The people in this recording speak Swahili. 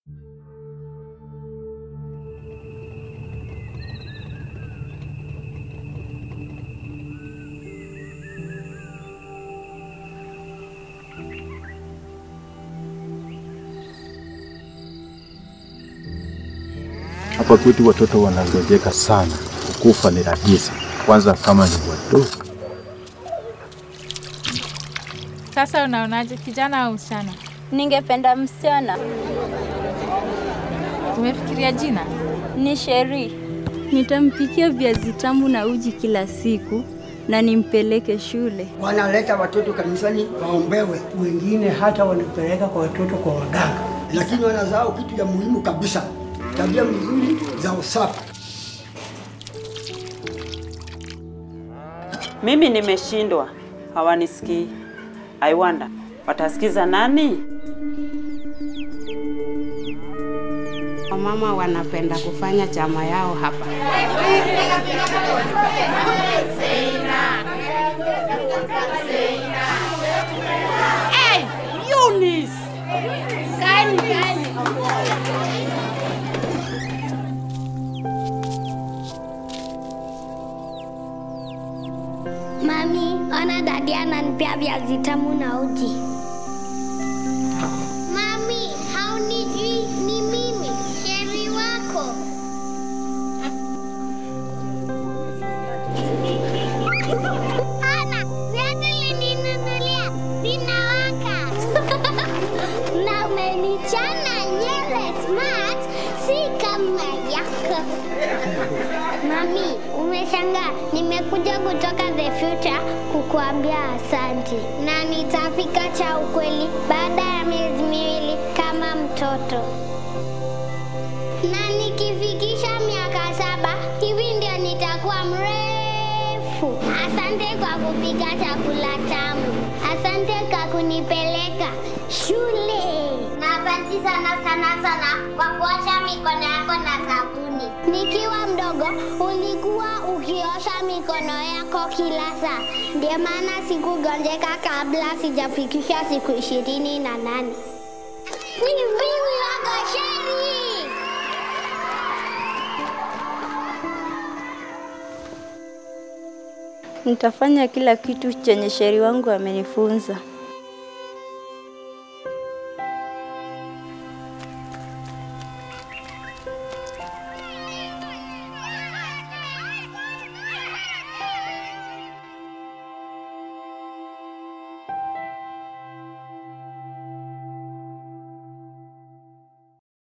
Hapa kwetu watoto wanangojeka sana, kukufa ni rahisi, kwanza kama ni wadogo. Sasa unaonaje, kijana au msichana? Ningependa msichana. Umefikiria jina? Ni Sheri. Nitampikia viazi tamu na uji kila siku na nimpeleke shule. Wanaleta watoto kanisani waombewe, wengine hata wanapeleka kwa watoto kwa waganga. lakini wanazao kitu ya muhimu kabisa, tabia mzuri za usafi. Mimi nimeshindwa, hawanisikii. I wonder watasikiza nani? Wamama wanapenda kufanya chama yao hapa. Hey, Eunice! Kani, kani. Mami, ona dadi ananipea viazi tamu na uji. Mami, haunijui ni mimi, Sheri wako. Ana, viazi ulininunulia zinawaka. na umenichana nywele smart, si kama yako. Mami, umeshangaa, nimekuja kutoka the future kukuambia asante, na nitapika cha ukweli baada ya miezi miwili kama mtoto, na nikifikisha miaka saba hivi ndio nitakuwa mrefu. Asante kwa kupika chakula tamu, asante kwa kunipeleka shule, na asante sana sana sana kwa kuosha mikono yako na sabuni. Nikiwa mdogo ulikuwa ukiosha mikono yako kila saa, ndio maana sikugonjeka kabla sijafikisha siku ishirini na nane. Ni mimi wako Sheri. Nitafanya kila kitu chenye Sheri wangu amenifunza.